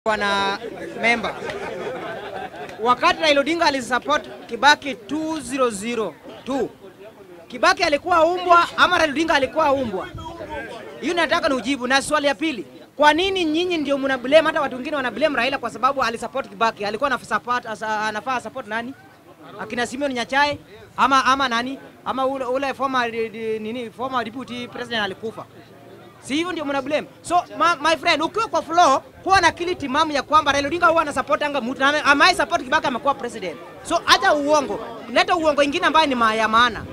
wana memba wakati Raila Odinga alisupport Kibaki 2002 Kibaki alikuwa umbwa ama Raila Odinga alikuwa umbwa? Hiyo nataka ni ujibu. Na swali ya pili, kwa nini nyinyi ndio mna blame, hata watu wengine wana blame Raila kwa sababu alisupport Kibaki? Alikuwa ana support anafaa support nani? Akina Simeon Nyachae ama ama nani? Ama ule, ule former di- di- nini former deputy president alikufa. Si hivyo ndio mna blame. So ma, my friend, ukiwa kwa floor kuwa na akili timamu ya kwamba Raila Odinga huwa ana support anga mtu na amai support Kibaki amekuwa president. So acha uongo. Leta uongo ingine ambayo ni ma- ya maana.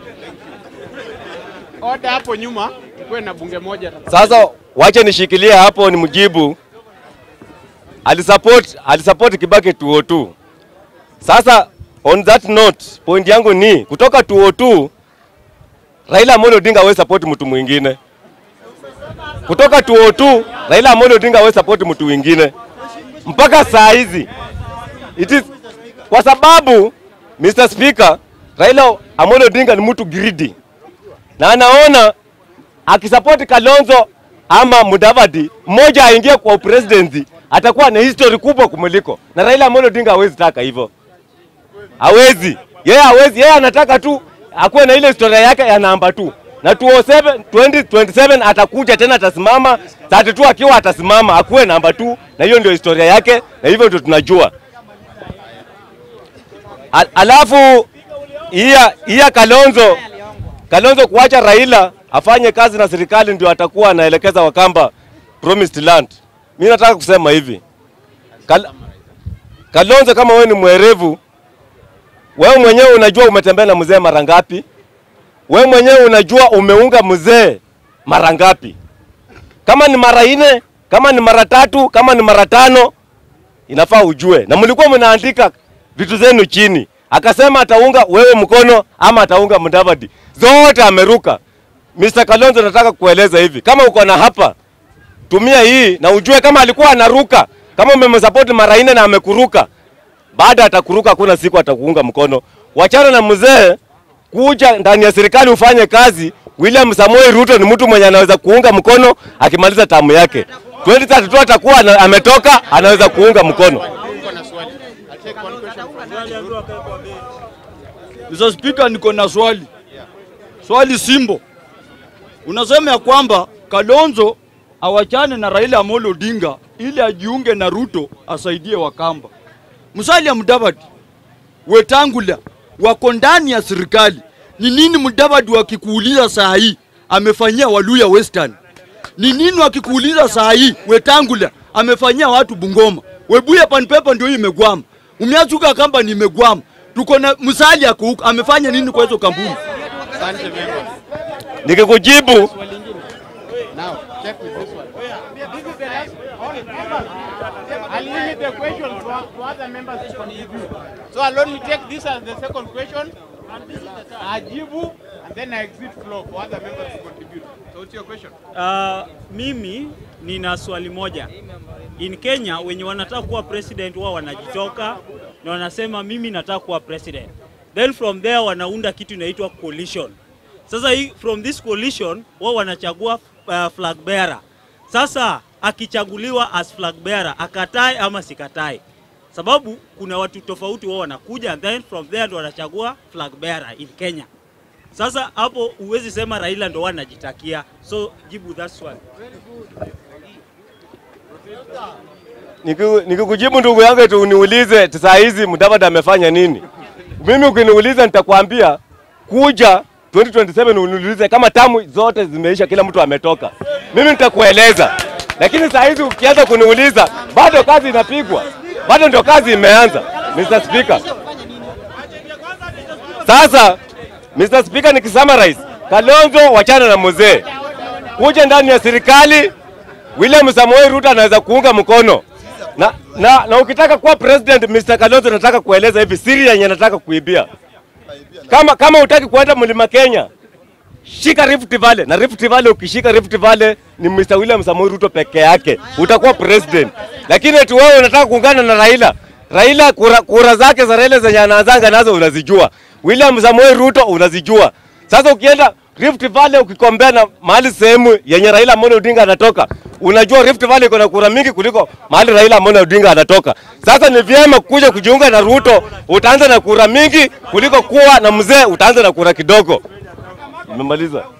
Oda hapo nyuma kuwe na bunge moja. Sasa wacha nishikilie hapo ni mjibu. Alisupport alisupport Kibaki 202. Sasa on that note, point yangu ni kutoka 202 Raila Amolo Odinga hawezi support mtu mwingine. Kutoka 202 Raila Amolo Odinga hawezi support mtu mwingine mpaka saa hizi. It is kwa sababu Mr. Speaker, Raila Amolo Odinga ni mtu greedy na anaona akisapoti Kalonzo ama Mudavadi mmoja aingie kwa upresidency atakuwa na history kubwa kumuliko, na Raila Amolo Odinga hawezi taka hivyo, hawezi yeye, hawezi yeye, anataka tu akuwe na ile historia yake ya namba tu na 207 2027 atakuja tena, atasimama 32 akiwa atasimama akuwe namba tu, na hiyo ndio historia yake, na hivyo ndio tunajua. Al alafu iya iya Kalonzo Kalonzo kuacha Raila afanye kazi na serikali ndio atakuwa anaelekeza Wakamba promised land. Mimi nataka kusema hivi. Kal Kalonzo, kama wewe ni mwerevu, wewe mwenyewe unajua umetembea na mzee mara ngapi? Wewe mwenyewe unajua umeunga mzee mara ngapi? Kama ni mara nne, kama ni mara tatu, kama ni mara tano, inafaa ujue. Na mlikuwa mnaandika vitu zenu chini, akasema ataunga wewe mkono ama ataunga Mudavadi, zote ameruka. Mr. Kalonzo, nataka kueleza hivi, kama uko na hapa, tumia hii na ujue kama alikuwa anaruka, kama umemsupport mara nne na amekuruka, baada atakuruka, hakuna siku atakuunga mkono. Wachana na mzee, kuja ndani ya serikali ufanye kazi. William Samoei Ruto ni mtu mwenye anaweza kuunga mkono akimaliza tamu yake. 2032 atakuwa ana- ametoka, anaweza kuunga mkono. Niko na swali. I'll take one question from Mr. Speaker, niko na swali. Swali simbo. Unasema ya kwamba Kalonzo awachane na Raila Amolo Odinga ili ajiunge na Ruto asaidie Wakamba. Musalia Mudavadi, Wetangula wako ndani ya serikali. Ni nini Mudavadi wakikuuliza saa hii amefanyia Waluya Western? Ni nini wakikuuliza saa hii Wetangula amefanyia watu Bungoma? Webuye panpepa ndio hii imegwama. Umeachuka kamba ni imegwama. Tuko na Musalia ako huko amefanya nini kwa hizo kampuni? Asante members. Nikikujibu Now, check with this one. I'll limit the question to, to other members to contribute. So allow me take this as the second question. Ajibu and then I exit floor for other members to contribute. So what's your question? Uh, mimi nina swali moja. In Kenya wenye wanataka kuwa president wao wanajitoka na wanasema mimi nataka kuwa president. Then from there wanaunda kitu inaitwa coalition. Sasa hii from this coalition wao wanachagua uh, flag bearer. Sasa akichaguliwa as flag bearer akatae ama sikatae, sababu kuna watu tofauti wao wanakuja and then from there ndo wanachagua flag bearer in Kenya. Sasa hapo huwezi sema Raila ndo wanajitakia, so jibu that swali. Niku- nikikujibu ndugu yangu eti uniulize saa hizi Mudavadi amefanya nini? Mimi ukiniuliza nitakwambia kuja 2027 uniulize kama tamu zote zimeisha, kila mtu ametoka, mimi nitakueleza. Lakini saa hizi ukianza kuniuliza, bado kazi inapigwa, bado ndio kazi imeanza, Mr. Speaker. Sasa Mr. Speaker, nikisummarize, Kalonzo wachana na mzee, kuja ndani ya serikali William Samoei Ruto anaweza kuunga mkono na, na, na ukitaka kuwa president Mr. Kalonzo, nataka kueleza hivi siri yenye nataka kuibia. Kama kama utaki kuenda mlima Kenya, shika Rift Valley na Rift Valley, ukishika Rift Valley ni Mr. William Samoei Ruto peke yake utakuwa president. Lakini eti wewe unataka kuungana na Raila, Raila kura, kura zake za Raila zenye anaanzanga nazo unazijua, William Samoei Ruto unazijua. Sasa ukienda Rift Valley ukikombea na mahali sehemu yenye Raila Amolo Odinga anatoka, unajua Rift Valley iko na kura mingi kuliko mahali Raila Amolo Odinga anatoka. Sasa ni vyema kuja kujiunga na Ruto, utaanza na kura mingi kuliko kuwa na mzee utaanza na kura kidogo. Nimemaliza.